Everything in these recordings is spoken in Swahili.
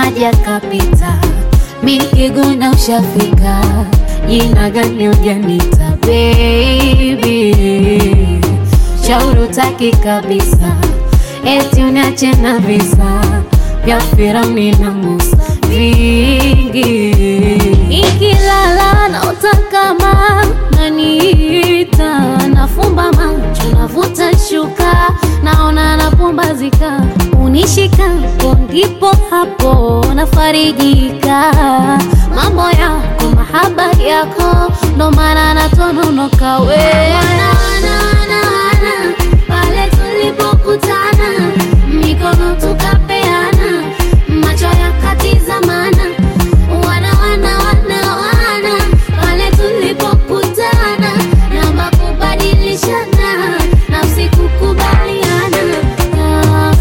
kaja kapita, mi nikiguna ushafika, jina gani ujanita baby, shauri utaki kabisa, eti uniache na visa vya Firauni na Musa vingi, ikilala naota kama naniita, nafumba macho navuta shuka, naona napumbazika, unishikapo ndipo hapo nafarijika, mambo yako mahaba yako ndo maana natononoka we Wana, wana, wana, wana, pale tulipokutana mikono tukapeana macho yakatizamana wana wana wana wana pale tulipokutana namba kubadilishana nafsi kukubaliana ah.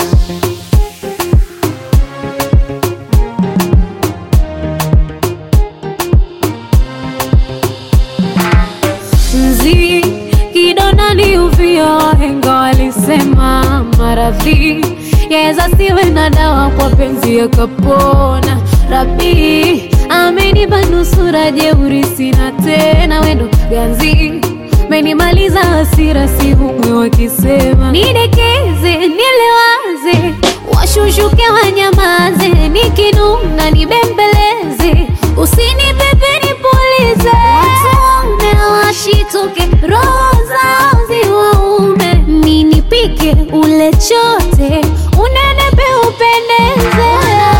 mzi kidonda ni uvio, wahenga walisema maradhi yaweza siwe na dawa, kwa penzi yakapona. Rabi amenipa nusura, jeuri sina tena, wendo ganzi menimaliza hasira, si humwe wakisema nidekeze, nilewaze, washushuke wanyamaze, nikinuna nibembeleze, usinipepe nipulize, watume washituke, roho zao ziwaume, ninipike ule chote, unenepe upendeze.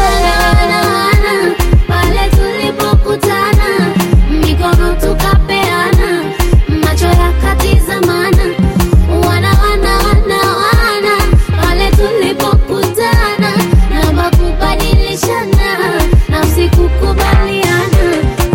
Pale tulipokutana, mikono tukapeana, macho yakatizamana, wana wana wana wana, pale tulipokutana, namba kubadilishana, nafsi kukubaliana.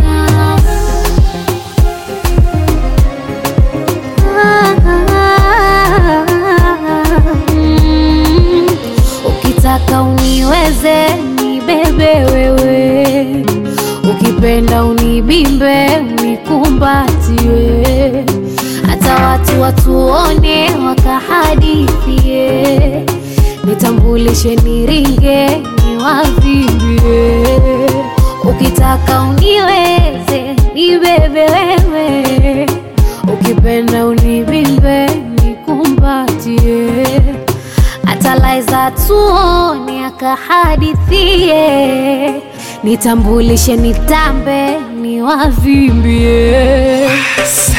Mm, Ukitaka uniweze nibebe wewe, ukipenda unibimbe unikumbatie, hata watu watuone wakahadithie, nitambulishe niringe niwavimbie. Ukitaka uniweze nibebe wewe, ukipenda unibimbe nikumbatie hata laiza tuone akahadithie, nitambulishe nitambe niwavimbie.